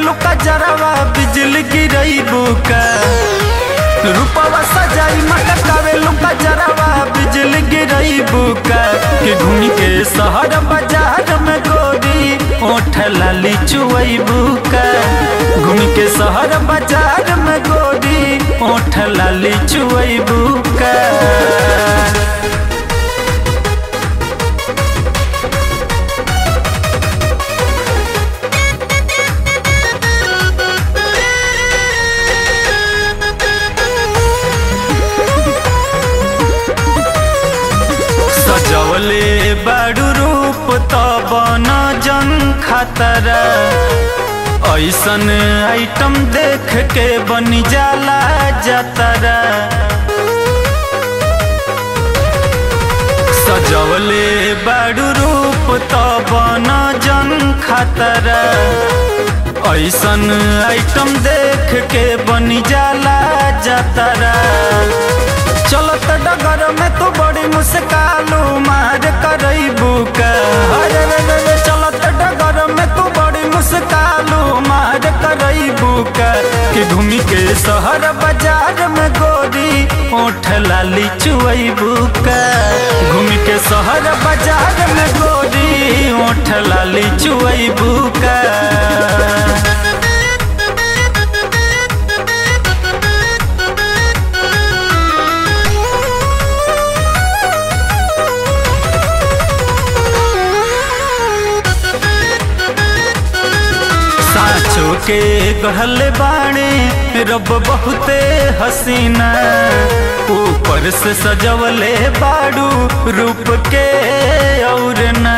लुका जरावा बिजली गिरई बुका रूपवा सजाई मटकावे लुका जरावा बिजली गिरई बुका कि घूम के शहर बाजार में गोरी ओठ लाली चुवई बुका घूम के शहर बाजार में गोरी ओठ लाली चुवई बुका सजवले बड़ू रूप तब न जन खतरा ऐसन आइटम देख के बन जाला जतरा सजवले बड़ू रूप तब न जन खतरा ऐसन आइटम देख के बन जाला जतरा चलत डगर में तो बड़ी मुस्कालू मार करई बुका अरे रे रे रे चलत डगर में तो बड़ी मुस्कालू मार करई बुका कि घूमी के शहर बाजार में गोरी ओठ लाली चुवई बुका घूमी के शहर बाजार में गोरी ओठ लाली चुवई बुका साँचो के गढ़ल बाणे रब बहुते हसीना ऊपर से सजवले बाड़ू रूप के और न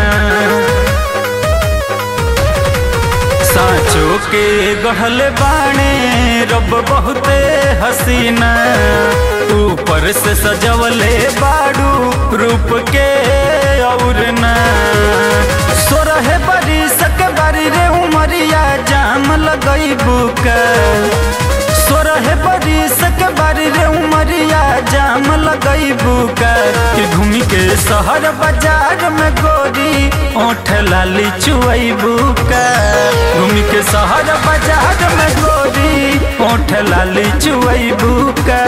साँचो के गढ़ल बाणे रब बहुते हसीना ऊपर से सजवले बाड़ू रूप के और न सोरहे बरी सक बारी रे उमरिया जाम लगई बुका सोरहे बरी सक बारी रे उमरिया जाम लगई बुका कि घूमी के शहर बाजार में गोरी ओठ लाली चुवई बुका घूमी के शहर बाजार में गोरी ओठ लाली चुवई बुका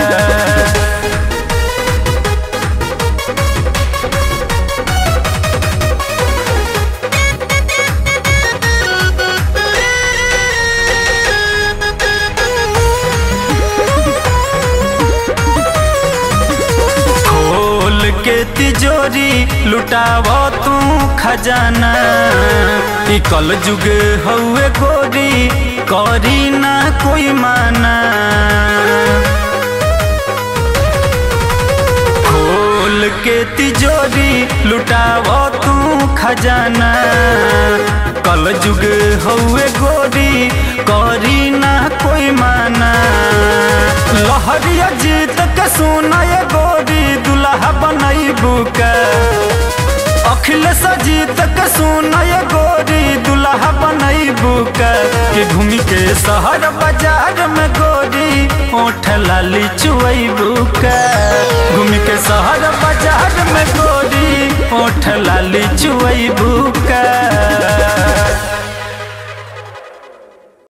खोल के तिजोरी लुटाव तू खजाना ई कल जुग हउए गोरी करी ना कोई माना खोल के तिजोरी लुटाव तू खजाना कल जुग हउए गोरी करी ना कोई माना लहरिया जीत के सुना ये गोरी दुल्हा बनई बुका अखिलेश जीत के सुना ये गोरी दुल्हा बनई बुका कि घूमी के शहर बाजार में गोरी ओठ लाली चुवई बुका घूमी के शहर बाजार में गोरी ओठ लाली चुवई बुका